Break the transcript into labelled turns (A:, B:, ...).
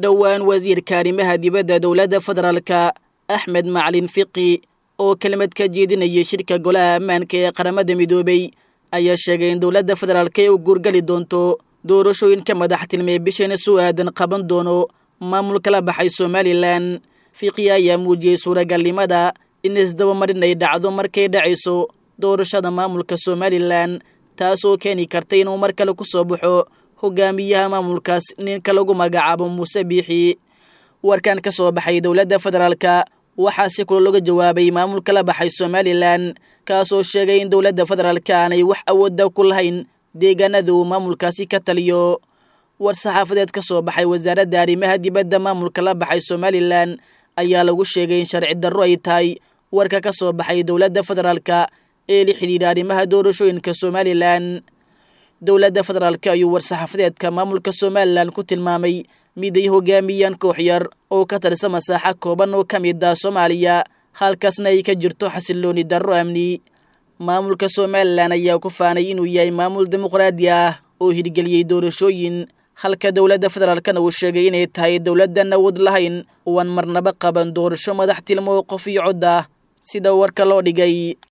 A: dhowaan wasiirka arrimaha dibadda dowladda federaalka axmed macalin fiqi oo kelmad ka jeedinayay shirka golaha ammaanka ee qaramada midoobay ayaa sheegay in dowladda federaalka ay u guurgali doonto doorashooyinka madaxtilmee bishana soo aadan qaban doono maamulka la baxay somalilan fiqi ayaa muujiyey suuragalnimada in isdabamarin ay dhacdo markay dhacayso doorashada maamulka somalilan taasoo keeni karta inuu mar kale ku soo baxo hogaamiyaha maamulkaas ninka lagu magacaabo muuse biixi warkan ka soo baxay dowladda federaalka waxaa si kula looga jawaabay maamulka la baxay somalilan kaasoo sheegay in dowladda federaalka aanay wax awoodda ku lahayn deegaanada uu maamulkaasi ka taliyo war saxaafadeed ka soo baxay wasaaradda arrimaha dibadda maamulka la baxay somalilan ayaa lagu sheegay in sharci darro ay tahay warka ka soo baxay dowladda federaalka ee la xidhiidha arrimaha doorashooyinka somalilan dowladda federaalka ayuu war-saxaafadeedka maamulka somalilan ku tilmaamay mid ay hogaamiyaan koox yar oo ka tirsa masaaxo kooban oo ka mid ah soomaaliya halkaasna ay ka jirto xasilooni darro amni maamulka somalilan ayaa ku faanay inuu yahay maamul dimuqraadi ah oo hirgeliyey doorashooyin halka dowladda federaalkana uu sheegay inay tahay dowladdan awood lahayn uan marnaba qaban doorasho madax tilmo qof iyo cod ah sida warka loo dhigay